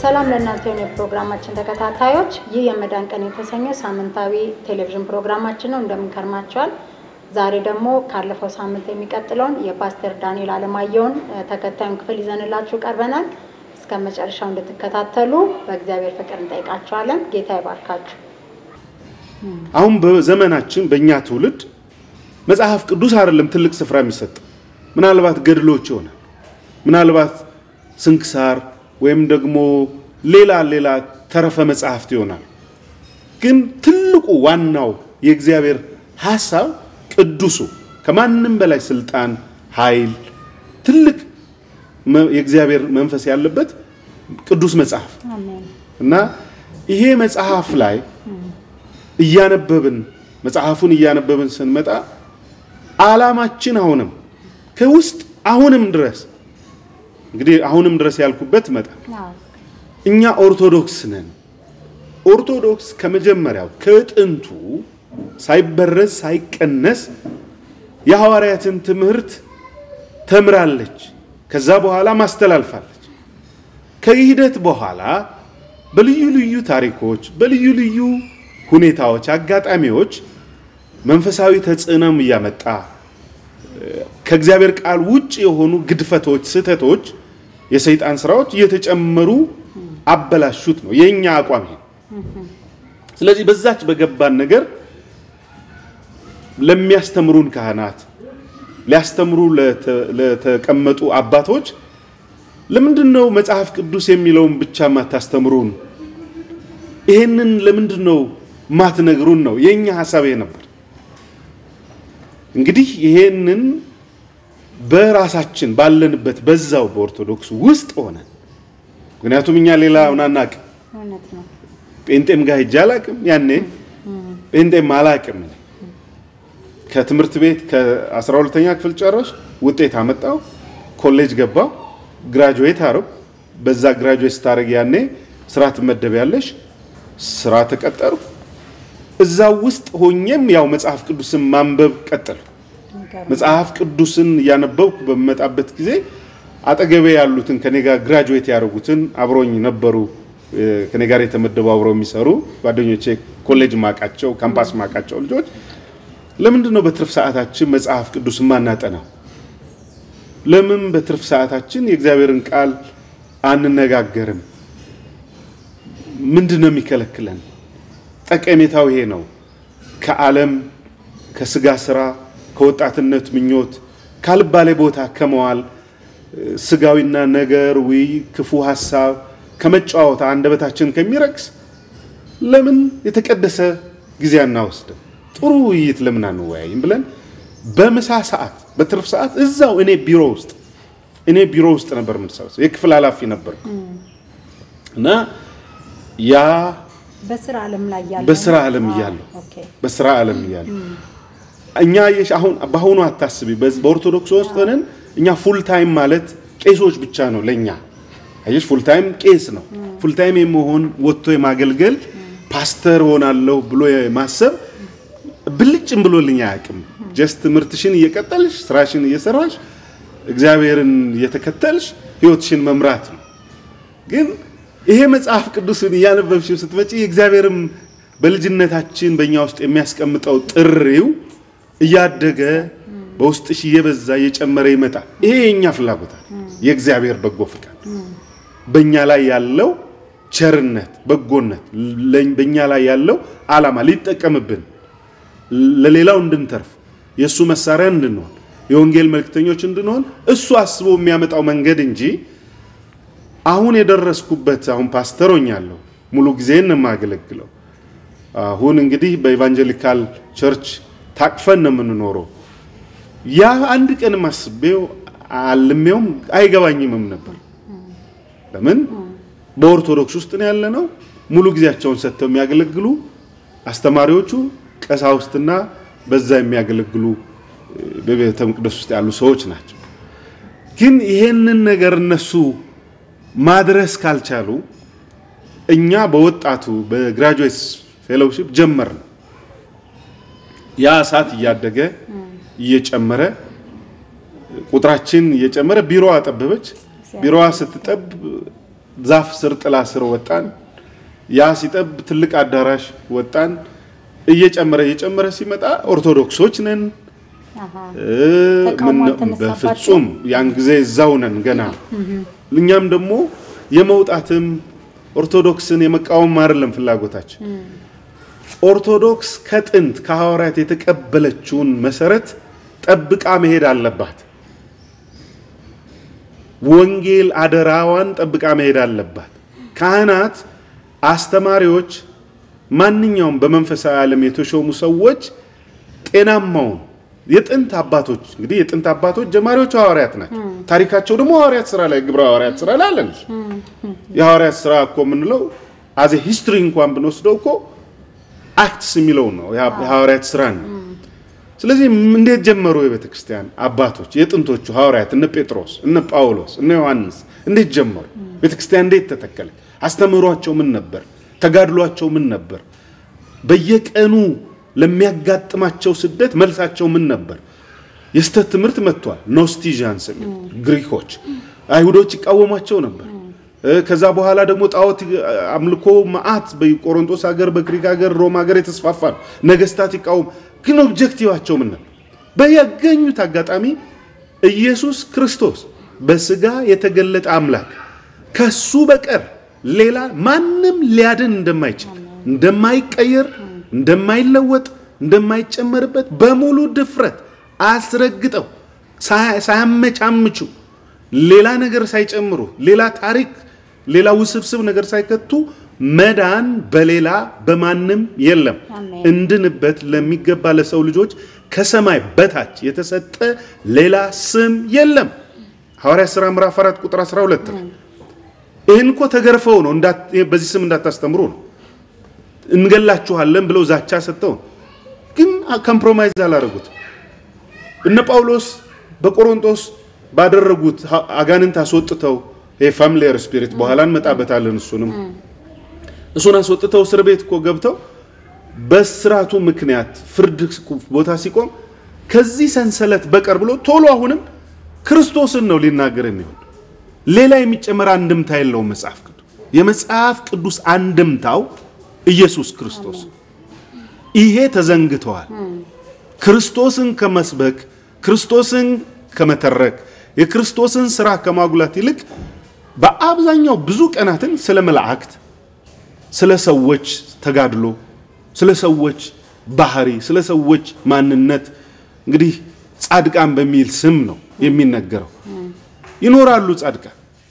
ሰላም ለእናንተ የሆነ የፕሮግራማችን ተከታታዮች፣ ይህ የመዳን ቀን የተሰኘው ሳምንታዊ ቴሌቪዥን ፕሮግራማችን ነው። እንደምን ከርማችኋል? ዛሬ ደግሞ ካለፈው ሳምንት የሚቀጥለውን የፓስተር ዳንኤል አለማየሁን ተከታዩን ክፍል ይዘንላችሁ ቀርበናል። እስከ መጨረሻው እንድትከታተሉ በእግዚአብሔር ፍቅር እንጠይቃችኋለን። ጌታ ይባርካችሁ። አሁን በዘመናችን በእኛ ትውልድ መጽሐፍ ቅዱስ አይደለም ትልቅ ስፍራ የሚሰጥ ምናልባት ገድሎች ይሆናል፣ ምናልባት ስንክሳር ወይም ደግሞ ሌላ ሌላ ተረፈ መጽሐፍት ይሆናል። ግን ትልቁ ዋናው የእግዚአብሔር ሐሳብ ቅዱሱ ከማንም በላይ ስልጣን፣ ኃይል፣ ትልቅ የእግዚአብሔር መንፈስ ያለበት ቅዱስ መጽሐፍ እና ይሄ መጽሐፍ ላይ እያነበብን መጽሐፉን እያነበብን ስንመጣ ዓላማችን አሁንም ከውስጥ አሁንም ድረስ እንግዲህ አሁንም ድረስ ያልኩበት መጣ እኛ ኦርቶዶክስ ነን። ኦርቶዶክስ ከመጀመሪያው ከጥንቱ ሳይበረዝ ሳይቀነስ የሐዋርያትን ትምህርት ተምራለች። ከዛ በኋላ ማስተላልፋለች። ከሂደት በኋላ በልዩ ልዩ ታሪኮች፣ በልዩ ልዩ ሁኔታዎች፣ አጋጣሚዎች መንፈሳዊ ተጽዕኖም እያመጣ ከእግዚአብሔር ቃል ውጭ የሆኑ ግድፈቶች፣ ስህተቶች፣ የሰይጣን ስራዎች እየተጨመሩ አበላሹት ነው የኛ አቋም ይሄ። ስለዚህ በዛች በገባን ነገር ለሚያስተምሩን ካህናት ሊያስተምሩ ለተቀመጡ አባቶች ለምንድን ነው መጽሐፍ ቅዱስ የሚለውን ብቻ ማታስተምሩን? ይሄንን ለምንድን ነው ማትነግሩን? ነው የኛ ሐሳብ ይሄ ነበር። እንግዲህ ይሄንን በራሳችን ባለንበት በዛው በኦርቶዶክስ ውስጥ ሆነ ምክንያቱም እኛ ሌላውን አናቅም። ጴንጤም ጋር ሄጄ አላቅም። ያኔ ጴንጤም አላቅም። ከትምህርት ቤት ከ12ተኛ ክፍል ጨረስ ውጤት አመጣው፣ ኮሌጅ ገባው፣ ግራጁዌት አረው። በዛ ግራጁዌት ስታደርግ ያኔ ስራ ትመደቢያለሽ፣ ስራ ተቀጠሩ። እዛ ውስጥ ሆኜም ያው መጽሐፍ ቅዱስን ማንበብ ቀጠሉ። መጽሐፍ ቅዱስን እያነበብኩ በምመጣበት ጊዜ አጠገቤ ያሉትን ከኔ ጋር ግራጁዌት ያደረጉትን አብሮኝ ነበሩ። ከኔ ጋር የተመደቡ አብረው የሚሰሩ ጓደኞቼ፣ ኮሌጅ ማቃቸው፣ ካምፓስ ማቃቸው ልጆች ለምንድን ነው በትርፍ ሰዓታችን መጽሐፍ ቅዱስ ማናጠናው? ለምን በትርፍ ሰዓታችን የእግዚአብሔርን ቃል አንነጋገርም? ምንድን ነው የሚከለክለን? ጠቀሜታው ይሄ ነው። ከዓለም ከስጋ ስራ፣ ከወጣትነት ምኞት፣ ካልባሌ ቦታ ከመዋል ስጋዊና ነገር ዊ ክፉ ሀሳብ ከመጫወት አንደበታችን ከሚረክስ ለምን የተቀደሰ ጊዜ አናወስድም? ጥሩ ውይይት ለምን አንወያይም ብለን በምሳ ሰዓት በትርፍ ሰዓት እዛው እኔ ቢሮ ውስጥ እኔ ቢሮ ውስጥ ነበር የምንሰበሰው። የክፍል ኃላፊ ነበርኩ እና ያ በስራ ዓለም ላይ ያለ በስራ ዓለም እያለሁ በስራ ዓለም እያለሁ እኛ አሁን በአሁኑ አታስቢ። በኦርቶዶክስ ውስጥ ሆነን እኛ ፉል ታይም ማለት ቄሶች ብቻ ነው ለኛ። አየሽ ፉል ታይም ቄስ ነው። ፉል ታይም የመሆን ወጥቶ የማገልገል ፓስተር ሆናለሁ ብሎ ማሰብ ብልጭም ብሎልኝ አያውቅም። ጀስት ትምህርትሽን እየቀጠልሽ ስራሽን እየሰራሽ እግዚአብሔርን እየተከተልሽ ህይወትሽን መምራት ነው። ግን ይሄ መጽሐፍ ቅዱስን እያነበብሽው ስትመጪ እግዚአብሔርም በልጅነታችን በእኛ ውስጥ የሚያስቀምጠው ጥሪው እያደገ በውስጥሽ እየበዛ እየጨመረ ይመጣል። ይሄ የእኛ ፍላጎታል፣ የእግዚአብሔር በጎ ፍቃድ፣ በእኛ ላይ ያለው ቸርነት፣ በጎነት፣ በእኛ ላይ ያለው ዓላማ ሊጠቀምብን ለሌላው እንድንተርፍ የእሱ መሳሪያ እንድንሆን የወንጌል መልክተኞች እንድንሆን እሱ አስቦ የሚያመጣው መንገድ እንጂ አሁን የደረስኩበት አሁን ፓስተር ሆኛለሁ። ሙሉ ጊዜን የማገለግለው አሁን እንግዲህ በኢቫንጀሊካል ቸርች ታቅፈን ነው የምንኖረው። ያ አንድ ቀን አስቤው አልሜውም አይገባኝምም ነበር። ለምን በኦርቶዶክስ ውስጥ ነው ያለ ነው። ሙሉ ጊዜያቸውን ሰጥተው የሚያገለግሉ አስተማሪዎቹ ቀሳውስትና በዛ የሚያገለግሉ በቤተ መቅደስ ውስጥ ያሉ ሰዎች ናቸው። ግን ይሄንን ነገር እነሱ ማድረስ ካልቻሉ እኛ በወጣቱ በግራጁዌት ፌሎውሺፕ ጀመር ነው። ያ እሳት እያደገ እየጨመረ ቁጥራችን እየጨመረ ቢሮዋ ጠበበች። ቢሮዋ ስትጠብ ዛፍ ስር ጥላ ስር ወጣን። ያ ሲጠብ ትልቅ አዳራሽ ወጣን። እየጨመረ እየጨመረ ሲመጣ ኦርቶዶክሶች ነን። በፍጹም ያን ጊዜ እዛው ነን ገና። እኛም ደግሞ የመውጣትም ኦርቶዶክስን የመቃወም አይደለም ፍላጎታችን። ኦርቶዶክስ ከጥንት ከሐዋርያት የተቀበለችውን መሰረት ጠብቃ መሄድ አለባት። ወንጌል አደራዋን ጠብቃ መሄድ አለባት። ካህናት፣ አስተማሪዎች፣ ማንኛውም በመንፈሳዊ ዓለም የተሾሙ ሰዎች ጤናማውን የጥንት አባቶች እንግዲህ የጥንት አባቶች ጀማሪዎቹ ሐዋርያት ናቸው። ታሪካቸው ደግሞ ሐዋርያት ስራ ላይ ግብረ ሐዋርያት ስራ ላይ አለን። የሐዋርያት ስራ እኮ የምንለው አዜ ሂስትሪ እንኳን ብንወስደው እኮ አክትስ የሚለው ነው የሐዋርያት ስራ ነው። ስለዚህ እንዴት ጀመሩ የቤተ ክርስቲያን አባቶች የጥንቶቹ ሐዋርያት እነ ጴጥሮስ፣ እነ ጳውሎስ፣ እነ ዮሐንስ እንዴት ጀመሩ? ቤተ ክርስቲያን እንዴት ተተከለች? አስተምህሯቸው ምን ነበር? ተጋድሏቸው ምን ነበር? በየቀኑ ለሚያጋጥማቸው ስደት መልሳቸው ምን ነበር? የስተት ትምህርት መጥቷል። ኖስቲዣንስ ግሪኮች፣ አይሁዶች ይቃወሟቸው ነበር። ከዛ በኋላ ደግሞ ጣዖት አምልኮ መዓት በቆሮንቶስ ሀገር፣ በግሪክ ሀገር፣ ሮም ሀገር የተስፋፋ ነው። ነገስታት ይቃወሙ። ግን ኦብጀክቲቫቸው ምን ነበር? በያገኙት አጋጣሚ ኢየሱስ ክርስቶስ በስጋ የተገለጠ አምላክ ከሱ በቀር ሌላ ማንም ሊያድን እንደማይችል እንደማይቀየር እንደማይለወጥ እንደማይጨመርበት በሙሉ ድፍረት አስረግጠው ሳያመቻምቹ ሌላ ነገር ሳይጨምሩ ሌላ ታሪክ ሌላ ውስብስብ ነገር ሳይከቱ መዳን በሌላ በማንም የለም እንድንበት ለሚገባ ለሰው ልጆች ከሰማይ በታች የተሰጠ ሌላ ስም የለም። ሐዋርያት ሥራ ምዕራፍ 4 ቁጥር 12 ላይ ይህን እኮ ተገርፈው ነው በዚህ ስም እንዳታስተምሩ ነው እንገላችኋለን ብለው ዛቻ ሰጥተው ግን ኮምፕሮማይዝ አላደረጉት። እነ ጳውሎስ በቆሮንቶስ ባደረጉት አጋንንት አስወጥተው ፋሚሊየር ስፒሪት በኋላ እንመጣበታለን። እሱንም እሱን አስወጥተው እስር ቤት እኮ ገብተው በስራቱ ምክንያት ፍርድ ቦታ ሲቆም ከዚህ ሰንሰለት በቀር ብሎ ቶሎ አሁንም ክርስቶስን ነው ሊናገር የሚሆን ሌላ የሚጨመር አንድምታ የለውም። መጽሐፍ ቅዱስ የመጽሐፍ ቅዱስ አንድምታው ኢየሱስ ክርስቶስ ይሄ ተዘንግተዋል። ክርስቶስን ከመስበክ ክርስቶስን ከመተረክ የክርስቶስን ስራ ከማጉላት ይልቅ በአብዛኛው ብዙ ቀናትን ስለ መላእክት፣ ስለ ሰዎች ተጋድሎ፣ ስለ ሰዎች ባህሪ፣ ስለ ሰዎች ማንነት እንግዲህ ጻድቃን በሚል ስም ነው የሚነገረው። ይኖራሉ ጻድቃን፣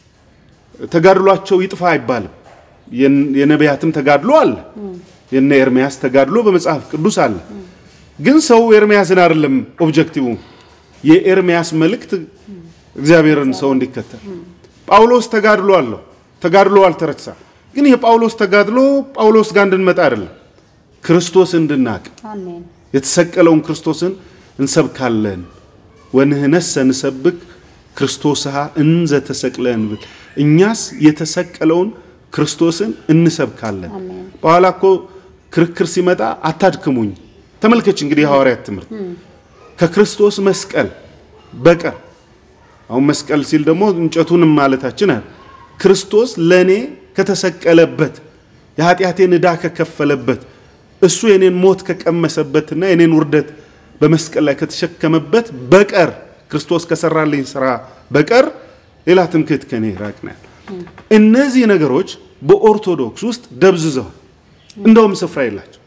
ተጋድሏቸው ይጥፋ አይባልም። የነቢያትም ተጋድሎ አለ። የነ ኤርሚያስ ተጋድሎ በመጽሐፍ ቅዱስ አለ። ግን ሰው ኤርሚያስን አይደለም ኦብጀክቲቭ የኤርሚያስ መልእክት እግዚአብሔርን ሰው እንዲከተል ጳውሎስ ተጋድሎ አለው። ተጋድሎ አልተረሳ። ግን የጳውሎስ ተጋድሎ ጳውሎስ ጋር እንድንመጣ አይደለም፣ ክርስቶስ እንድናቅ የተሰቀለውን ክርስቶስን እንሰብካለን። ወንህነሰ ንሰብክ ክርስቶስሃ እንዘ ተሰቅለ እንብል፣ እኛስ የተሰቀለውን ክርስቶስን እንሰብካለን። በኋላ እኮ ክርክር ሲመጣ አታድክሙኝ። ተመልከች እንግዲህ የሐዋርያት ትምህርት ከክርስቶስ መስቀል በቀር አሁን መስቀል ሲል ደግሞ እንጨቱንም ማለታችን አለ። ክርስቶስ ለእኔ ከተሰቀለበት የኃጢአቴን ዕዳ ከከፈለበት እሱ የኔን ሞት ከቀመሰበትና የኔን ውርደት በመስቀል ላይ ከተሸከመበት በቀር ክርስቶስ ከሰራልኝ ስራ በቀር ሌላ ትምክህት ከኔ ይራቅ ነው። እነዚህ ነገሮች በኦርቶዶክስ ውስጥ ደብዝዘዋል። እንደውም ስፍራ የላቸው።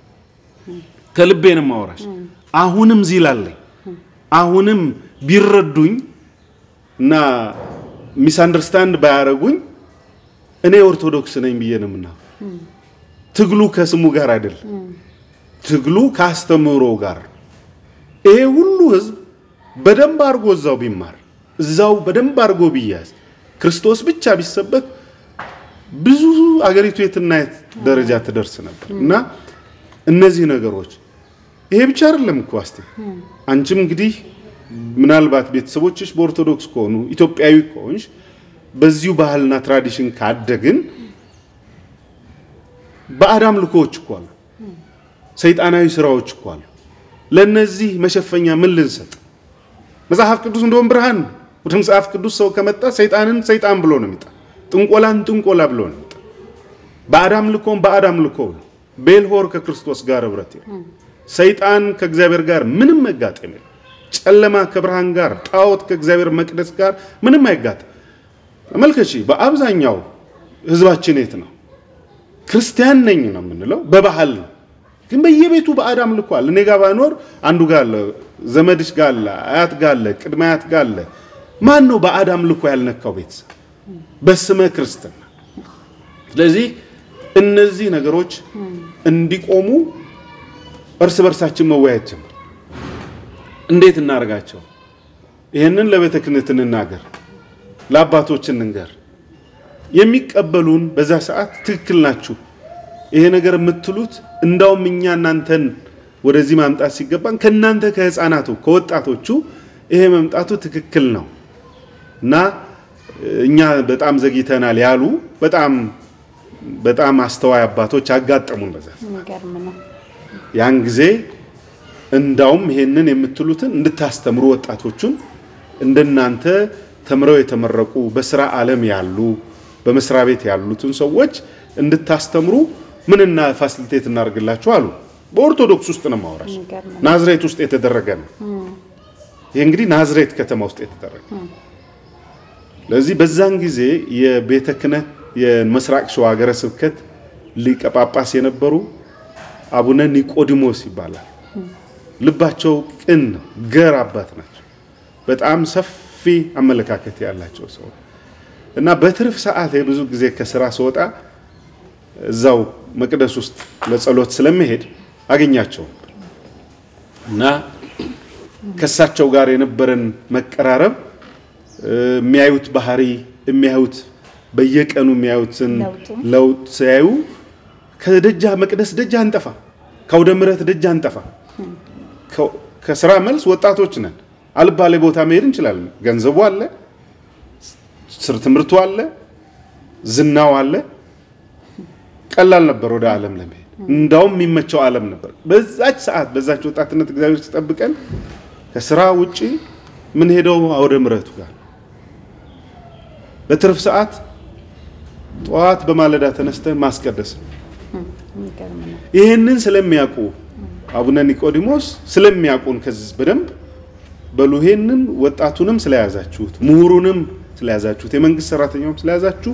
ከልቤንም ማወራሽ አሁንም ዚላለኝ አሁንም ቢረዱኝ እና ሚስ አንደርስታንድ ባያረጉኝ እኔ ኦርቶዶክስ ነኝ ብዬ ነው የምናው። ትግሉ ከስሙ ጋር አይደለም፣ ትግሉ ከአስተምህሮ ጋር። ይሄ ሁሉ ህዝብ በደንብ አድርጎ እዛው ቢማር እዛው በደንብ አድርጎ ቢያዝ ክርስቶስ ብቻ ቢሰበክ ብዙ አገሪቱ የትና የት ደረጃ ትደርስ ነበር። እና እነዚህ ነገሮች ይሄ ብቻ አይደለም እኮ አስቴ አንቺም እንግዲህ ምናልባት ቤተሰቦችሽ በኦርቶዶክስ ከሆኑ ኢትዮጵያዊ ከሆንሽ በዚሁ ባህልና ትራዲሽን ካደግን ባዕድ አምልኮዎች እኮ አሉ፣ ሰይጣናዊ ስራዎች እኮ አሉ። ለእነዚህ መሸፈኛ ምን ልንሰጥ? መጽሐፍ ቅዱስ እንደውም ብርሃን ወደ መጽሐፍ ቅዱስ ሰው ከመጣ ሰይጣንን ሰይጣን ብሎ ነው የሚጣ ጥንቆላን ጥንቆላ ብሎ ነው። ባዕድ አምልኮን ባዕድ አምልኮ ብሎ ቤልሆር ከክርስቶስ ጋር ህብረት የለም። ሰይጣን ከእግዚአብሔር ጋር ምንም መጋጠም የለም። ጨለማ ከብርሃን ጋር፣ ጣዖት ከእግዚአብሔር መቅደስ ጋር ምንም አይጋጠም። ተመልከቺ፣ በአብዛኛው ህዝባችን የት ነው? ክርስቲያን ነኝ ነው የምንለው፣ በባህል ነው። ግን በየቤቱ ባዕድ አምልኮ አለ። እኔ ጋር ባይኖር አንዱ ጋር አለ፣ ዘመድሽ ጋር አለ፣ አያት ጋር አለ፣ ቅድመ አያት ጋር አለ። ማን ነው ባዕድ አምልኮ ያልነካው ቤተሰብ በስመ ክርስትና? ስለዚህ እነዚህ ነገሮች እንዲቆሙ እርስ በርሳችን መወያየት ጀመር። እንዴት እናደርጋቸው? ይህንን ለቤተ ክህነት እንናገር፣ ለአባቶች እንንገር። የሚቀበሉን በዛ ሰዓት ትክክል ናችሁ፣ ይሄ ነገር የምትሉት እንዳውም እኛ እናንተን ወደዚህ ማምጣት ሲገባን ከእናንተ ከህፃናቱ ከወጣቶቹ ይሄ መምጣቱ ትክክል ነው እና እኛ በጣም ዘግይተናል ያሉ በጣም በጣም አስተዋይ አባቶች አጋጠሙን። በዛ የሚገርም ነው። ያን ጊዜ እንዳውም ይሄንን የምትሉትን እንድታስተምሩ ወጣቶቹን እንደናንተ ተምረው የተመረቁ በስራ ዓለም ያሉ በመስሪያ ቤት ያሉትን ሰዎች እንድታስተምሩ ምንና ፋሲሊቴት እናደርግላችሁ አሉ። በኦርቶዶክስ ውስጥ ነው ማውራሽ። የሚገርም ነው። ናዝሬት ውስጥ የተደረገ ነው። ይህ እንግዲህ ናዝሬት ከተማ ውስጥ የተደረገ ለዚህ በዛን ጊዜ የቤተ ክህነት የምስራቅ ሸዋ ሀገረ ስብከት ሊቀ ጳጳስ የነበሩ አቡነ ኒቆዲሞስ ይባላል። ልባቸው ቅን ነው። ገር አባት ናቸው። በጣም ሰፊ አመለካከት ያላቸው ሰው እና በትርፍ ሰዓት ብዙ ጊዜ ከስራ ስወጣ እዛው መቅደስ ውስጥ ለጸሎት ስለመሄድ አገኛቸው እና ከእሳቸው ጋር የነበረን መቀራረብ የሚያዩት ባህሪ የሚያዩት በየቀኑ የሚያዩትን ለውጡ። ለውጥ ሲያዩ ከደጃ መቅደስ ደጅ አንጠፋ፣ ከአውደ ምሕረት ደጅ አንጠፋ። ከ- ከስራ መልስ ወጣቶች ነን። አልባሌ ቦታ መሄድ እንችላለን። ገንዘቡ አለ፣ ስር ትምህርቱ አለ፣ ዝናው አለ። ቀላል ነበር ወደ ዓለም ለመሄድ። እንዳውም የሚመቸው ዓለም ነበር። በዛች ሰዓት በዛች ወጣትነት እግዚአብሔር ሲጠብቀን ከስራ ውጪ ምን ሄደው አውደ ምሕረቱ ጋር በትርፍ ሰዓት ጠዋት በማለዳ ተነስተን ማስቀደስ ነው። የሚገርም ነው። ይህንን ስለሚያውቁ አቡነ ኒቆዲሞስ ስለሚያውቁን ከዚህ በደንብ በሉ ይሄንን ወጣቱንም ስለያዛችሁት ምሁሩንም ስለያዛችሁት የመንግስት ሰራተኛውም ስለያዛችሁ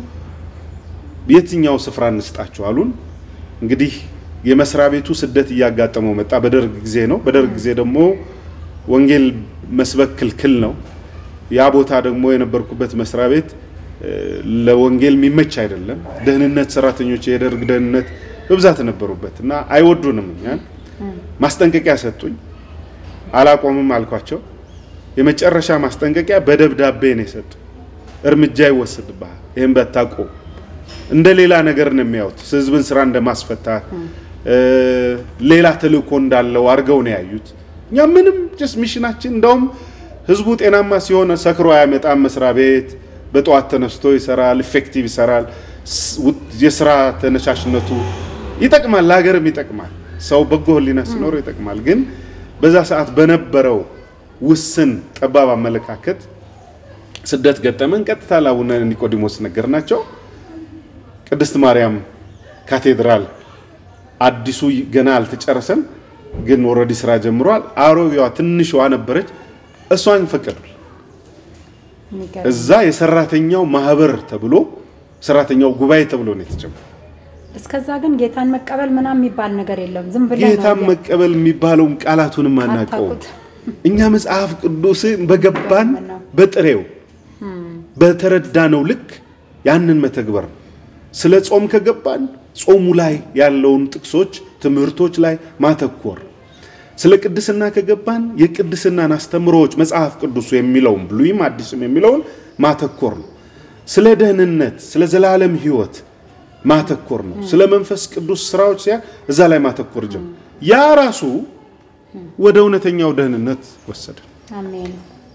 የትኛው ስፍራ እንስጣችሁ አሉን። እንግዲህ የመስሪያ ቤቱ ስደት እያጋጠመው መጣ። በደርግ ጊዜ ነው። በደርግ ጊዜ ደግሞ ወንጌል መስበክ ክልክል ነው። ያ ቦታ ደግሞ የነበርኩበት መስሪያ ቤት እ፣ ለወንጌል የሚመች አይደለም። ደህንነት ሰራተኞች የደርግ ደህንነት በብዛት ነበሩበት እና አይወዱንም እኛን። ማስጠንቀቂያ ሰጡኝ። አላቆምም አልኳቸው። የመጨረሻ ማስጠንቀቂያ በደብዳቤ ነው የሰጡ። እርምጃ ይወሰድብሃል፣ ይህም በታቆም እንደ ሌላ ነገር ነው የሚያዩት። ህዝብን ስራ እንደማስፈታት እ፣ ሌላ ተልእኮ እንዳለው አድርገው ነው ያዩት። እኛ ምንም ጀስ ሚሽናችን እንደውም ህዝቡ ጤናማ ሲሆን ሰክሮ አያመጣም። መስሪያ ቤት በጠዋት ተነስቶ ይሰራል፣ ኢፌክቲቭ ይሰራል። ስ- ውጥ- የስራ ተነሳሽነቱ ይጠቅማል፣ ለሀገርም ይጠቅማል። ሰው በጎ ህሊና ሲኖረው ይጠቅማል። ግን በዛ ሰዓት በነበረው ውስን ጠባብ አመለካከት ስደት ገጠመን። ቀጥታ ለአቡነ ኒቆዲሞስ ነገር ናቸው። ቅድስት ማርያም ካቴድራል አዲሱ ገና አልተጨረሰም፣ ግን ኦልሬዲ ስራ ጀምሯል። አሮጌዋ ትንሽዋ ነበረች፣ እሷን ፈቀዱ። የሚገርም እዛ የሰራተኛው ማህበር ተብሎ ሰራተኛው ጉባኤ ተብሎ ነው የተጀመረው። እስከዛ ግን ጌታን መቀበል ምናምን የሚባል ነገር የለም። ዝም ብለህ ጌታን ነው መቀበል የሚባለውን ቃላቱንም አናውቀውም። አታውቁት። እኛ መጽሐፍ ቅዱስን በገባን ገርም ነው። በጥሬው በተረዳነው ልክ ያንን መተግበር ነው። ስለ ጾም ከገባን ጾሙ ላይ ያለውን ጥቅሶች፣ ትምህርቶች ላይ ማተኮር። ስለ ቅድስና ከገባን የቅድስናን አስተምሮዎች መጽሐፍ ቅዱሱ የሚለውን ብሉይም አዲስም የሚለውን ማተኮር ነው። ስለ ደህንነት፣ ስለ ዘላለም ሕይወት ማተኮር ነው። ስለ መንፈስ ቅዱስ ስራዎች ሲያ እዛ ላይ ማተኮር ጀምር። ያ ራሱ ወደ እውነተኛው ደህንነት ወሰደ። አሜን።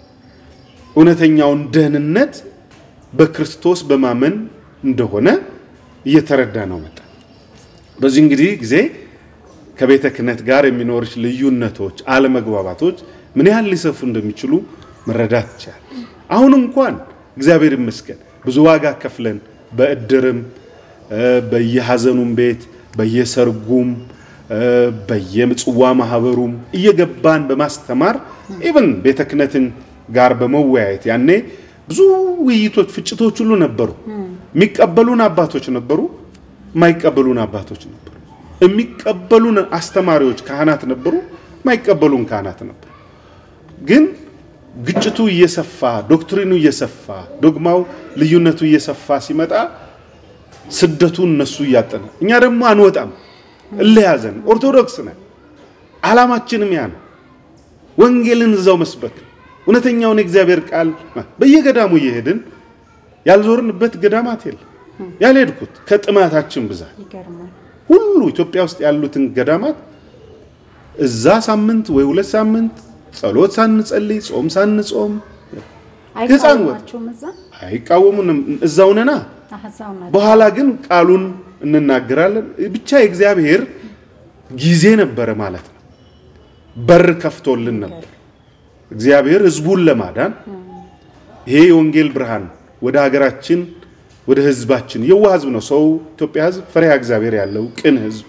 እውነተኛውን ደህንነት በክርስቶስ በማመን እንደሆነ እየተረዳ ነው መጣ። በዚህ እንግዲህ ጊዜ ከቤተ ክህነት ጋር የሚኖርሽ ልዩነቶች፣ አለመግባባቶች ምን ያህል ሊሰፉ እንደሚችሉ መረዳት ይቻላል። አሁን እንኳን እግዚአብሔር ይመስገን ብዙ ዋጋ ከፍለን በእድርም በየሐዘኑም ቤት በየሰርጉም በየምጽዋ ማህበሩም እየገባን በማስተማር ኢቭን ቤተ ክህነትን ጋር በመወያየት ያኔ ብዙ ውይይቶች፣ ፍጭቶች ሁሉ ነበሩ። የሚቀበሉን አባቶች ነበሩ፣ የማይቀበሉን አባቶች ነበሩ። የሚቀበሉን አስተማሪዎች ካህናት ነበሩ፣ የማይቀበሉን ካህናት ነበሩ። ግን ግጭቱ እየሰፋ ዶክትሪኑ እየሰፋ ዶግማው ልዩነቱ እየሰፋ ሲመጣ ስደቱ እነሱ እያጠነ እኛ ደግሞ አንወጣም እለያዘን ኦርቶዶክስ ነን። ዓላማችንም ያ ነው። ወንጌልን እዛው መስበክ እውነተኛውን የእግዚአብሔር ቃል በየገዳሙ እየሄድን ያልዞርንበት ገዳማት የለም። ያልሄድኩት ከጥማታችን ብዛት ሁሉ ኢትዮጵያ ውስጥ ያሉትን ገዳማት እዛ ሳምንት ወይ ሁለት ሳምንት ጸሎት ሳንጸልይ ጾም ሳንጾም ህፃን ወጥ አይቃወሙንም። እዛው ነና። በኋላ ግን ቃሉን እንናገራለን። ብቻ የእግዚአብሔር ጊዜ ነበረ ማለት ነው። በር ከፍቶልን ነበር እግዚአብሔር ህዝቡን ለማዳን ይሄ የወንጌል ብርሃን ወደ ሀገራችን ወደ ህዝባችን የዋህ ህዝብ ነው። ሰው ኢትዮጵያ ህዝብ ፈሪሃ እግዚአብሔር ያለው ቅን ህዝብ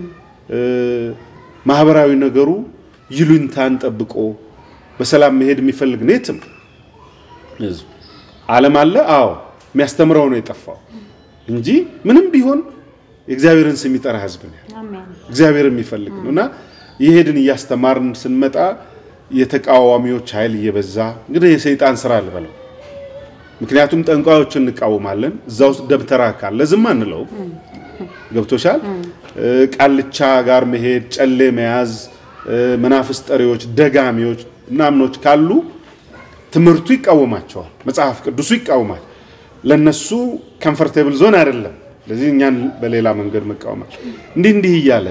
ማህበራዊ ነገሩ ይሉኝታን ጠብቆ በሰላም መሄድ የሚፈልግ ነው። የትም ህዝብ ዓለም አለ። አዎ የሚያስተምረው ነው የጠፋው እንጂ ምንም ቢሆን የእግዚአብሔርን ስም የሚጠራ ህዝብ ነው። እግዚአብሔር የሚፈልግ ነው እና የሄድን እያስተማርን ስንመጣ የተቃዋሚዎች ኃይል እየበዛ እንግዲህ የሰይጣን ስራ ልበለው። ምክንያቱም ጠንቋዮችን እንቃወማለን። እዛ ውስጥ ደብተራ ካለ ዝም አንለው። ገብቶሻል። ቃልቻ ጋር መሄድ፣ ጨሌ መያዝ፣ መናፍስ ጠሪዎች፣ ደጋሚዎች ምናምኖች ካሉ ትምህርቱ ይቃወማቸዋል። መጽሐፍ ቅዱሱ ይቃወማል። ለነሱ ኮምፈርቴብል ዞን አይደለም። ስለዚህ እኛን በሌላ መንገድ መቃወማቸው እንዲህ እንዲህ እያለ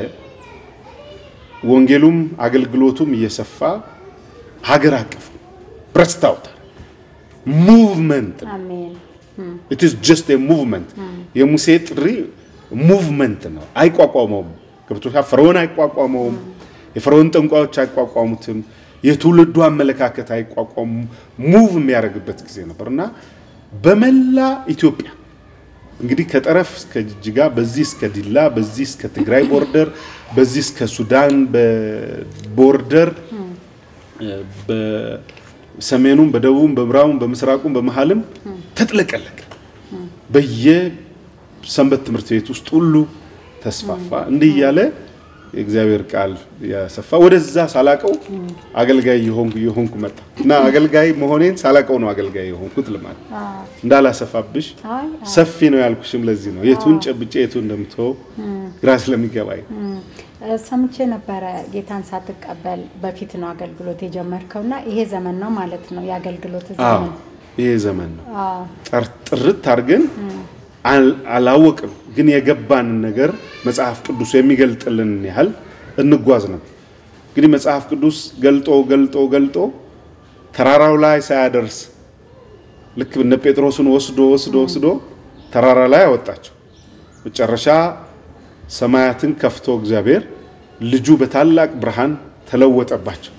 ወንጌሉም አገልግሎቱም እየሰፋ ሀገር አቀፍ ብረስታውታል። ሙቭመንት ኢት ኢዝ ጀስት ኤ ሙቭመንት። የሙሴ ጥሪ ሙቭመንት ነው። አይቋቋመውም። ገብቶሻል። ፈርዖን አይቋቋመውም። የፈርዖን ጠንቋዮች አይቋቋሙትም። የትውልዱ አመለካከት አይቋቋሙም። ሙቭ የሚያደርግበት ጊዜ ነበር እና በመላ ኢትዮጵያ እንግዲህ ከጠረፍ እስከ ጅጅጋ፣ በዚህ እስከ ዲላ፣ በዚህ እስከ ትግራይ ቦርደር፣ በዚህ እስከ ሱዳን ቦርደር፣ በሰሜኑም፣ በደቡብም፣ በምዕራቡም፣ በምስራቁም፣ በመሀልም ተጥለቀለቀ። በየሰንበት ትምህርት ቤት ውስጥ ሁሉ ተስፋፋ። እንዲህ እያለ የእግዚአብሔር ቃል ያሰፋ። ወደዛ ሳላቀው አገልጋይ የሆንኩ የሆንኩ መጣ እና አገልጋይ መሆኔን ሳላቀው ነው አገልጋይ የሆንኩት። ልማት እንዳላሰፋብሽ ሰፊ ነው ያልኩሽም ለዚህ ነው። የቱን ጨብጬ የቱን እንደምትወው ግራ ስለሚገባኝ ሰምቼ ነበረ። ጌታን ሳትቀበል በፊት ነው አገልግሎት የጀመርከውና ይሄ ዘመን ነው ማለት ነው የአገልግሎት ዘመን። ይሄ ዘመን ነው ጥርት አድርገን አላወቅም ግን የገባንን ነገር መጽሐፍ ቅዱስ የሚገልጥልን ያህል እንጓዝ ነው። እንግዲህ መጽሐፍ ቅዱስ ገልጦ ገልጦ ገልጦ ተራራው ላይ ሳያደርስ ልክ እነ ጴጥሮስን ወስዶ ወስዶ ወስዶ ተራራ ላይ አወጣቸው። መጨረሻ ሰማያትን ከፍቶ እግዚአብሔር ልጁ በታላቅ ብርሃን ተለወጠባቸው።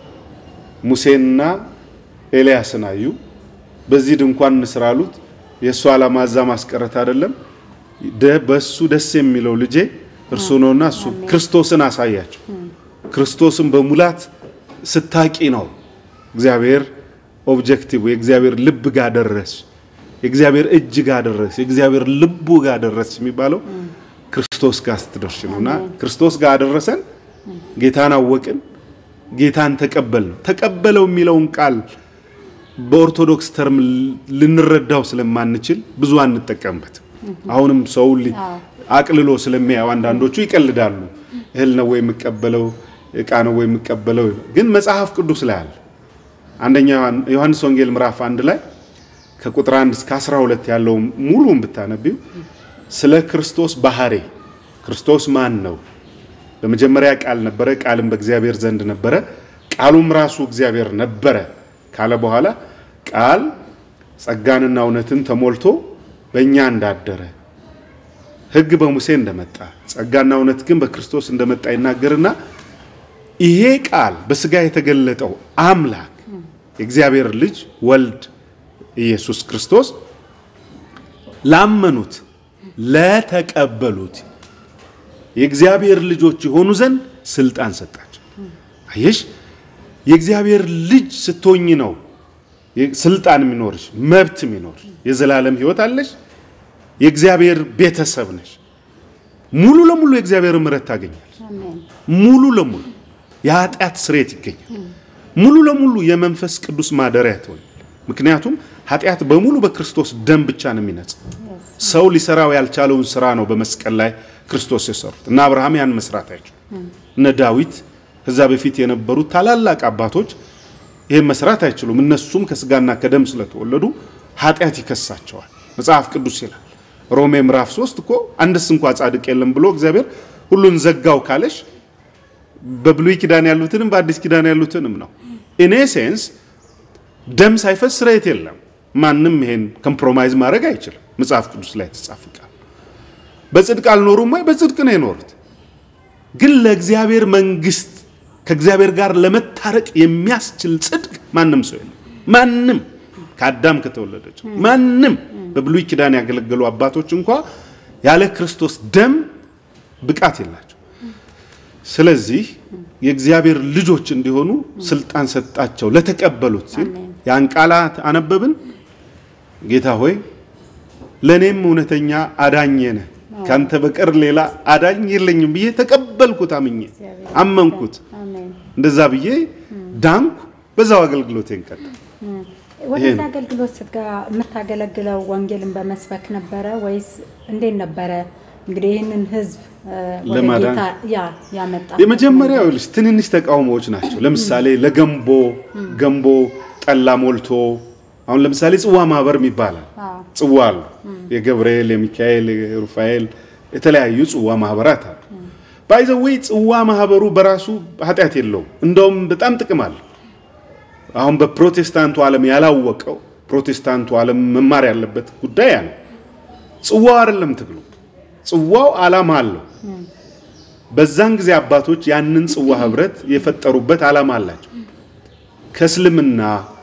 ሙሴንና ኤልያስን አዩ። በዚህ ድንኳን እንስራ አሉት። የእሱ ዓላማ እዛ ማስቀረት አይደለም። በእሱ ደስ የሚለው ልጄ እርሱ ነውና እሱ ክርስቶስን አሳያቸው። ክርስቶስን በሙላት ስታቂ ነው እግዚአብሔር ኦብጀክቲቭ የእግዚአብሔር ልብ ጋር ደረስ፣ የእግዚአብሔር እጅ ጋር ደረስ፣ የእግዚአብሔር ልቡ ጋር ደረስ የሚባለው ክርስቶስ ጋር ስትደርሽ ነው እና ክርስቶስ ጋር አደረሰን። ጌታን አወቅን፣ ጌታን ተቀበል ነው። ተቀበለው የሚለውን ቃል በኦርቶዶክስ ተርም ልንረዳው ስለማንችል ብዙ አንጠቀምበት። አሁንም ሰው አቅልሎ ስለሚያዩ አንዳንዶቹ ይቀልዳሉ። እህል ነው ወይ የምቀበለው እቃ ነው ወይ የምቀበለው? ግን መጽሐፍ ቅዱስ ላይ አለ። አንደኛ ዮሐንስ ወንጌል ምዕራፍ አንድ ላይ ከቁጥር 1 እስከ 12 ያለው ሙሉን ብታነቢው ስለ ክርስቶስ ባህሪ ክርስቶስ ማን ነው? በመጀመሪያ ቃል ነበረ፣ ቃልም በእግዚአብሔር ዘንድ ነበረ፣ ቃሉም ራሱ እግዚአብሔር ነበረ ካለ በኋላ ቃል ጸጋንና እውነትን ተሞልቶ በእኛ እንዳደረ ሕግ በሙሴ እንደመጣ ጸጋና እውነት ግን በክርስቶስ እንደመጣ ይናገርና ይሄ ቃል በስጋ የተገለጠው አምላክ የእግዚአብሔር ልጅ ወልድ ኢየሱስ ክርስቶስ ላመኑት ለተቀበሉት የእግዚአብሔር ልጆች የሆኑ ዘንድ ስልጣን ሰጣቸው። አየሽ፣ የእግዚአብሔር ልጅ ስትሆኝ ነው ስልጣን የሚኖርሽ መብት የሚኖርሽ የዘላለም ሕይወት አለሽ። የእግዚአብሔር ቤተሰብ ነሽ። ሙሉ ለሙሉ የእግዚአብሔር ምሕረት ታገኛለሽ። ሙሉ ለሙሉ የኃጢአት ስርየት ይገኛል። ሙሉ ለሙሉ የመንፈስ ቅዱስ ማደሪያ ትሆኛል። ምክንያቱም ኃጢአት በሙሉ በክርስቶስ ደም ብቻ ነው የሚነጻ። ሰው ሊሰራው ያልቻለውን ስራ ነው በመስቀል ላይ ክርስቶስ የሰሩት እና አብርሃም ያን መስራት አይችሉም። እነ ዳዊት ከዛ በፊት የነበሩት ታላላቅ አባቶች ይህን መስራት አይችሉም። እነሱም ከስጋና ከደም ስለተወለዱ ኃጢአት ይከሳቸዋል። መጽሐፍ ቅዱስ ይላል ሮሜ ምዕራፍ 3 እኮ አንድስ እንኳ ጻድቅ የለም ብሎ እግዚአብሔር ሁሉን ዘጋው ካለሽ በብሉይ ኪዳን ያሉትንም በአዲስ ኪዳን ያሉትንም ነው። ኢን ሴንስ ደም ሳይፈስ ስርየት የለም። ማንም ይሄን ኮምፕሮማይዝ ማድረግ አይችልም። መጽሐፍ ቅዱስ ላይ የተጻፈ ቃል በጽድቅ አልኖሩም ወይ? በጽድቅ ነው የኖሩት። ግን ለእግዚአብሔር መንግስት ከእግዚአብሔር ጋር ለመታረቅ የሚያስችል ጽድቅ ማንም ሰው የለም። ማንም ከአዳም ከተወለደች ማንም በብሉይ ኪዳን ያገለገሉ አባቶች እንኳ ያለ ክርስቶስ ደም ብቃት የላቸው። ስለዚህ የእግዚአብሔር ልጆች እንዲሆኑ ስልጣን ሰጣቸው ለተቀበሉት ሲል ያን ቃላት አነበብን። ጌታ ሆይ ለእኔም እውነተኛ አዳኝ ነህ፣ ካንተ በቀር ሌላ አዳኝ የለኝም ብዬ ተቀበልኩት፣ አምኜ አመንኩት። እንደዛ ብዬ ዳንኩ። በዛው አገልግሎቴን ቀጠል ወደዛ አገልግሎት ስትገባ የምታገለግለው ወንጌልን በመስበክ ነበረ ወይስ እንዴት ነበረ? እንግዲህ ይህንን ህዝብ ወደ ለማዳን ጌታ ያ ያመጣ የመጀመሪያው ልጅ ትንንሽ ተቃውሞዎች ናቸው። ለምሳሌ ለገንቦ ገንቦ ጠላ ሞልቶ አሁን ለምሳሌ ጽዋ ማህበር ይባላል። ጽዋ አሉ። የገብርኤል፣ የሚካኤል፣ የሩፋኤል የተለያዩ ጽዋ ማህበራት አሉ። ባይዘወይ ጽዋ ማህበሩ በራሱ ኃጢአት የለውም። እንደውም በጣም ጥቅም አለው። አሁን በፕሮቴስታንቱ ዓለም ያላወቀው ፕሮቴስታንቱ ዓለም መማር ያለበት ጉዳይ ያ ነው። ጽዋው አይደለም ትግሉ፣ ጽዋው ዓላማ አለው። በዛን ጊዜ አባቶች ያንን ጽዋ ህብረት የፈጠሩበት ዓላማ አላቸው። ከእስልምና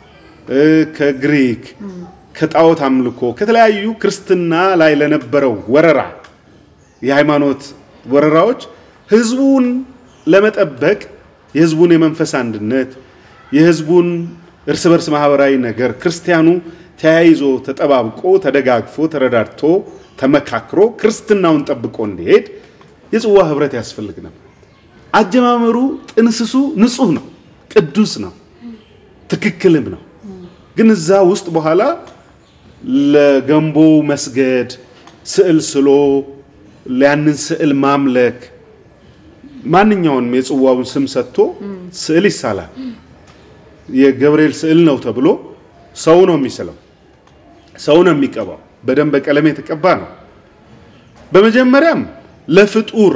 ከግሪክ ከጣዖት አምልኮ ከተለያዩ ክርስትና ላይ ለነበረው ወረራ የሃይማኖት ወረራዎች ህዝቡን ለመጠበቅ የህዝቡን የመንፈስ አንድነት የህዝቡን እርስ በርስ ማህበራዊ ነገር ክርስቲያኑ ተያይዞ ተጠባብቆ ተደጋግፎ ተረዳድቶ ተመካክሮ ክርስትናውን ጠብቆ እንዲሄድ የጽዋ ህብረት ያስፈልግ ነበር። አጀማመሩ ጥንስሱ ንጹህ ነው፣ ቅዱስ ነው፣ ትክክልም ነው። ግን እዛ ውስጥ በኋላ ለገንቦ መስገድ፣ ስዕል ስሎ ያንን ስዕል ማምለክ ማንኛውንም የጽዋውን ስም ሰጥቶ ስዕል ይሳላል። የገብርኤል ስዕል ነው ተብሎ ሰው ነው የሚስለው፣ ሰው ነው የሚቀባው። በደንብ በቀለም የተቀባ ነው። በመጀመሪያም ለፍጡር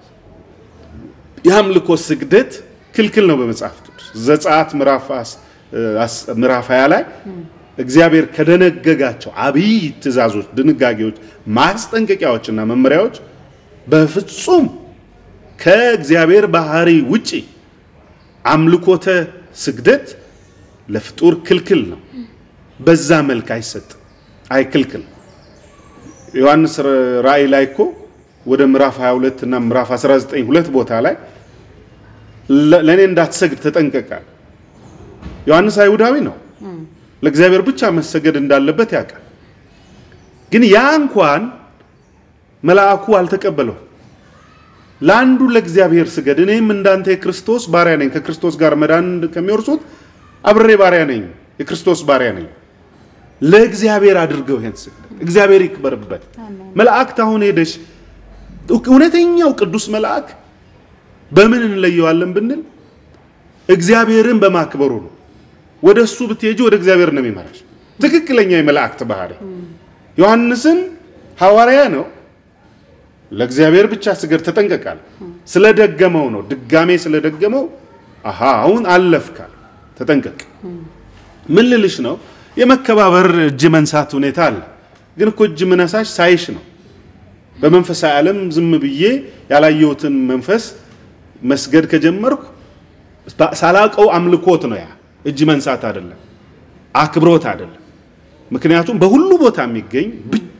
የአምልኮ ስግደት ክልክል ነው በመጽሐፍ ቅዱስ ዘጸአት ምዕራፍ 20 ላይ እግዚአብሔር ከደነገጋቸው አብይ ትእዛዞች፣ ድንጋጌዎች፣ ማስጠንቀቂያዎችና መመሪያዎች በፍጹም ከእግዚአብሔር ባህሪ ውጪ አምልኮተ ስግደት ለፍጡር ክልክል ነው። በዛ መልክ አይሰጥም፣ አይክልክል። ዮሐንስ ራእይ ላይ እኮ ወደ ምዕራፍ 22 እና ምዕራፍ 19 ሁለት ቦታ ላይ ለእኔ እንዳትሰግድ ተጠንቀቃል። ዮሐንስ አይሁዳዊ ነው። ለእግዚአብሔር ብቻ መሰገድ እንዳለበት ያውቃል። ግን ያ እንኳን መልአኩ አልተቀበለው። ለአንዱ ለእግዚአብሔር ስገድ፣ እኔም እንዳንተ የክርስቶስ ባሪያ ነኝ፣ ከክርስቶስ ጋር መዳን ከሚወርሱት አብሬ ባሪያ ነኝ፣ የክርስቶስ ባሪያ ነኝ። ለእግዚአብሔር አድርገው ይሄን ስግደት፣ እግዚአብሔር ይክበርበት። መላእክት አሁን ሄደሽ እውነተኛው ቅዱስ መልአክ በምን እንለየዋለን ብንል እግዚአብሔርን በማክበሩ ነው። ወደ እሱ ብትሄጂ ወደ እግዚአብሔር ነው የሚመራሽ። ትክክለኛ የመላእክት ባህሪ ዮሐንስን ሐዋርያ ነው። ለእግዚአብሔር ብቻ ስገድ ተጠንቀቃል። ስለደገመው ነው ድጋሜ ስለደገመው አሃ አሁን አለፍካል፣ ተጠንቀቅ። ምን ልልሽ ነው? የመከባበር እጅ መንሳት ሁኔታ አለ። ግን እኮ እጅ ምነሳሽ ሳይሽ ነው። በመንፈሳዊ ዓለም ዝም ብዬ ያላየሁትን መንፈስ መስገድ ከጀመርኩ ሳላቀው አምልኮት ነው ያ እጅ መንሳት አይደለም፣ አክብሮት አይደለም። ምክንያቱም በሁሉ ቦታ የሚገኝ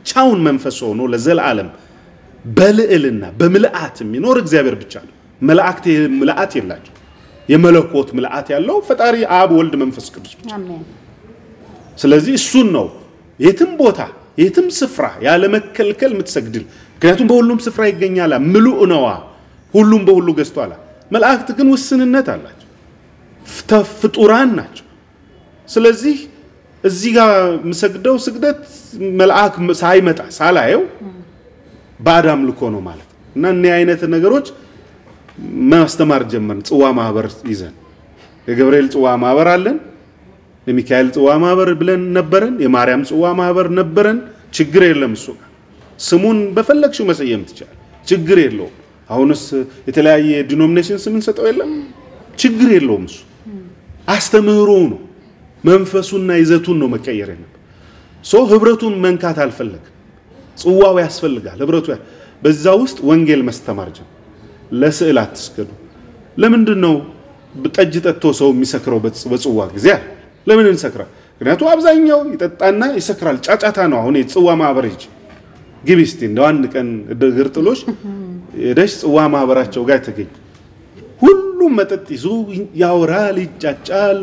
ብቻውን መንፈስ ሆኖ ለዘላለም በልዕልና በምልአት የሚኖር እግዚአብሔር ብቻ ነው። መላእክት ምልአት የላቸው። የመለኮት ምልአት ያለው ፈጣሪ አብ፣ ወልድ፣ መንፈስ ቅዱስ ብቻ። አሜን። ስለዚህ እሱን ነው የትም ቦታ የትም ስፍራ ያለ መከልከል የምትሰግድል። ምክንያቱም በሁሉም ስፍራ ይገኛላ፣ ምሉእ ነዋ፣ ሁሉም በሁሉ ገዝቷላ። መላእክት ግን ውስንነት አላቸው፣ ፍተ- ፍጡራን ናቸው። ስለዚህ እዚህ ጋር የምሰግደው ስግደት መልአክ ሳይመጣ ሳላየው ባዕድ አምልኮ ነው ማለት ነው። እና እኒህ አይነት ነገሮች ማስተማር ጀመርን። ጽዋ ማህበር ይዘን የገብርኤል ጽዋ ማህበር አለን፣ የሚካኤል ጽዋ ማህበር ብለን ነበረን፣ የማርያም ጽዋ ማህበር ነበረን። ችግር የለም እሱ ጋር ስሙን በፈለግሽው መሰየም ትችላል። ችግር የለውም። አሁንስ የተለያየ ዲኖሚኔሽን ስም እንሰጠው የለም ችግር የለውም። እሱ አስተምህሮ ነው፣ መንፈሱና ይዘቱን ነው መቀየር የለም። ሶ ህብረቱን መንካት አልፈለግም። ጽዋው ያስፈልጋል፣ ህብረቱ ያ- በዛ ውስጥ ወንጌል ማስተማር ጀመር። ለስዕል አትስገዱ። ለምንድን ነው ጠጅ ጠጥቶ ሰው የሚሰክረው በጽ- በጽዋ ጊዜ አለ? ለምን እንሰክራል? ምክንያቱም አብዛኛው ይጠጣና ይሰክራል። ጫጫታ ነው። አሁን የጽዋ ማህበር ሂጅ ግቢ እስቲ እንደው አንድ ቀን እግር ጥሎሽ ሄደሽ ጽዋ ማህበራቸው ጋር ተገኝ። ሁሉም መጠጥ ይዞ ያወራል፣ ይጫጫል።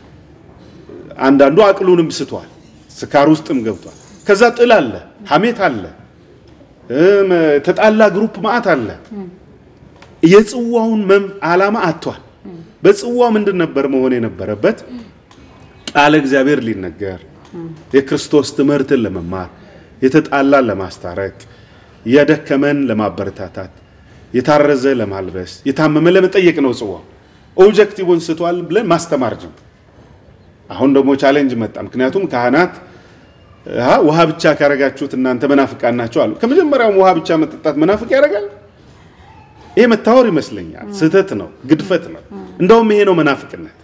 አንዳንዱ አቅሉንም ስቷል፣ ስካር ውስጥም ገብቷል። ከዛ ጥል አለ፣ ሐሜት አለ፣ እም፣ ተጣላ ግሩፕ ማአት አለ። የጽዋውን መም- ዓላማ አጥቷል። በጽዋው ምንድን ነበር መሆን የነበረበት? ቃለ እግዚአብሔር ሊነገር የክርስቶስ ትምህርትን ለመማር የተጣላን ለማስታረቅ የደከመን ለማበረታታት የታረዘ ለማልበስ የታመመ ለመጠየቅ ነው። ጽዋው ኦብጀክቲቭን ስቷል ብለን ማስተማር ጀመር። አሁን ደግሞ ቻሌንጅ መጣ። ምክንያቱም ካህናት አሃ ውሃ ብቻ ካረጋችሁት እናንተ መናፍቃን ናቸው አሉ። ከመጀመሪያውም ውሃ ብቻ መጠጣት መናፍቅ ያደርጋል። ይሄ መታወር ይመስለኛል። ስህተት ነው፣ ግድፈት ነው። እንደውም ይሄ ነው መናፍቅነት።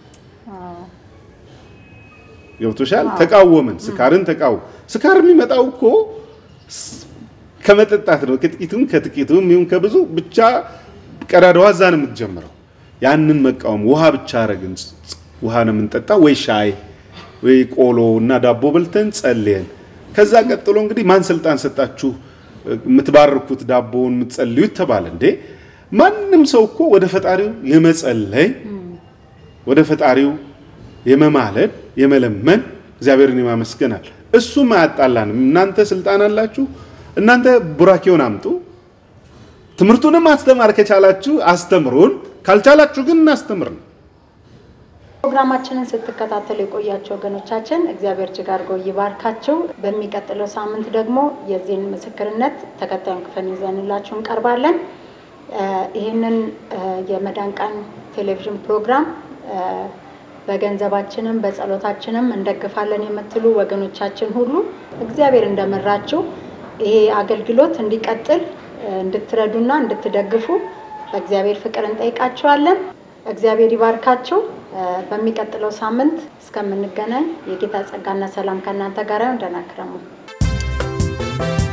ገብቶሻል? ተቃወምን፣ ስካርን ተቃወም። ስካር የሚመጣው እኮ ስ- ከመጠጣት ነው። ከጥቂቱም ከጥቂቱም ይሁን ከብዙ ብቻ ቀዳዳዋ እዛ ነው የምትጀምረው። ያንን መቃወም ውሃ ብቻ አረግን። ውሃ ነው የምንጠጣ ወይ ሻይ ወይ ቆሎ እና ዳቦ በልተን ጸልየን። ከዛ ቀጥሎ እንግዲህ ማን ስልጣን ሰጣችሁ የምትባርኩት ዳቦውን የምትጸልዩት ተባለ እንዴ? ማንም ሰው እኮ ወደ ፈጣሪው የመጸለይ ወደ ፈጣሪው የመማለድ የመለመን እግዚአብሔርን የማመስገናል። እሱም አያጣላንም። እናንተ ስልጣን አላችሁ፣ እናንተ ቡራኬውን አምጡ፣ ትምህርቱንም ማስተማር ከቻላችሁ አስተምሩን፣ ካልቻላችሁ ግን እናስተምር ነው። ፕሮግራማችንን ስትከታተሉ የቆያቸው ወገኖቻችን እግዚአብሔር እጅግ አድርጎ ይባርካቸው። በሚቀጥለው ሳምንት ደግሞ የዚህን ምስክርነት ተከታዩን ክፍል ይዘንላችሁ እንቀርባለን። እ ይህንን እ የመዳን ቀን ቴሌቪዥን ፕሮግራም እ በገንዘባችንም በጸሎታችንም እንደግፋለን የምትሉ ወገኖቻችን ሁሉ እግዚአብሔር እንደመራችሁ ይሄ አገልግሎት እንዲቀጥል እ እንድትረዱና እንድትደግፉ በእግዚአብሔር ፍቅር እንጠይቃችኋለን። እግዚአብሔር ይባርካችሁ። እ በሚቀጥለው ሳምንት እስከምንገናኝ የጌታ ጸጋና ሰላም ከእናንተ ጋር ይሁን። ደህና ክረሙ።